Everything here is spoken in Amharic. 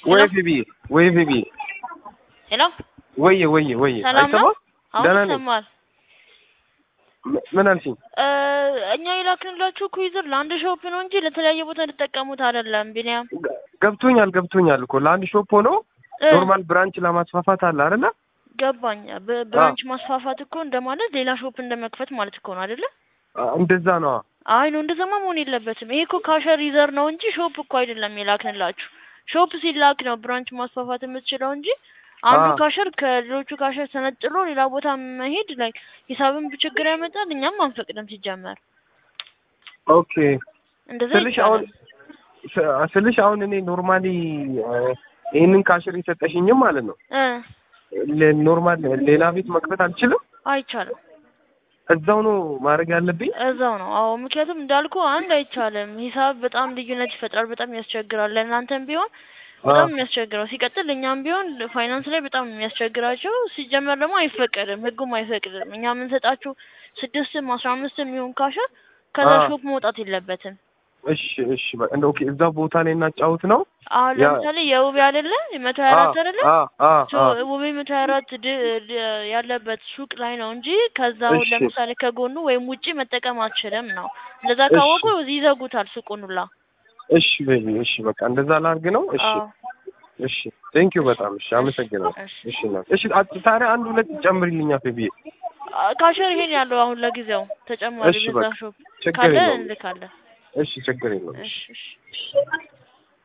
ወይ ፊቢ ወይ ፊቢ ሄሎ ወየ ወየ ወየ ሰላም ነው? አይሰማም? አሁን ደህና ነኝ። ይሰማል። ም- ምን አልሽኝ? እ እኛ የላክንላችሁ ኩይዝር ለአንድ ሾፕ ነው እንጂ ለተለያየ ቦታ ልጠቀሙት አይደለም። ቢኒያም ገ- ገብቶኛል ገብቶኛል እኮ ለአንድ ሾፕ ሆኖ እ ኖርማል ብራንች ለማስፋፋት አለ አይደለ? ገባኝ። በ- ብራንች ማስፋፋት እኮ እንደማለት ሌላ ሾፕ እንደመክፈት ማለት እኮ ነው አይደለ? አ- እንደዛ ነው። አይ ነው እንደዛማ መሆን የለበትም። ይሄ እኮ ካሸር ይዘር ነው እንጂ ሾፕ እኮ አይደለም የላክንላችሁ። ሾፕ ሲላክ ነው ብራንች ማስፋፋት የምትችለው እንጂ አንዱ አዎ። ካሸር ከሌሎቹ ካሸር ተነጥሎ ሌላ ቦታ መሄድ ላይ ሂሳብን ችግር ያመጣል። እኛም አንፈቅድም ሲጀመር ኦኬ እንደዛ ስልሽ አሁን ይቻላል። ስ- ስልሽ አሁን እኔ ኖርማሊ ይህንን ካሽር የሰጠሽኝም ማለት ነው እ ለ- ኖርማል ሌላ ቤት መክፈት አልችልም። አይቻልም። እዛው ነው ማድረግ ያለብኝ። እዛው ነው። አዎ ምክንያቱም እንዳልኩ አንድ አይቻልም። ሂሳብ በጣም ልዩነት ይፈጥራል። በጣም ያስቸግራል። ለእናንተም ቢሆን በጣም የሚያስቸግረው ሲቀጥል እኛም ቢሆን ፋይናንስ ላይ በጣም ነው የሚያስቸግራቸው። ሲጀመር ደግሞ አይፈቀድም፣ ህጉም አይፈቅድም። እኛ የምንሰጣችሁ ስድስትም አስራ አምስትም ይሁን ካሸር ከዛ አዎ። ሾፕ መውጣት የለበትም። እሺ እሺ በ- እንደ ኦኬ እዛ ቦታ ላይ እናጫውት ነው። አሁን ያ- ለምሳሌ የውቤ አይደለ መቶ ሀያ አራት አይደለ አ አ ሶ አ ውቤ መቶ ሀያ አራት ድ- ድ- ያለበት ሱቅ ላይ ነው እንጂ ከዛው እሺ። ለምሳሌ ከጎኑ ወይም ውጪ መጠቀም አትችልም ነው። እንደዛ እሺ። ካወቁ ይዘጉታል ሱቁን ሁላ። እሺ ቤቢ እሺ በቃ እንደዛ ላድርግ ነው። እሺ አዎ እሺ ቴንክ ዩ በጣም እሺ አመሰግናለሁ። እሺ። እሺ እናት እሺ አ- ታዲያ አንድ ሁለት ጨምሪልኛ ቤቢ። አ- ካሸር ይሄን ያለው አሁን ለጊዜው ተጨማሪ እሺ በዛ በቃ ሾፕ ችግር ካለ የለውም። እንልካለን። እሺ ችግር የለውም። እሺ እሺ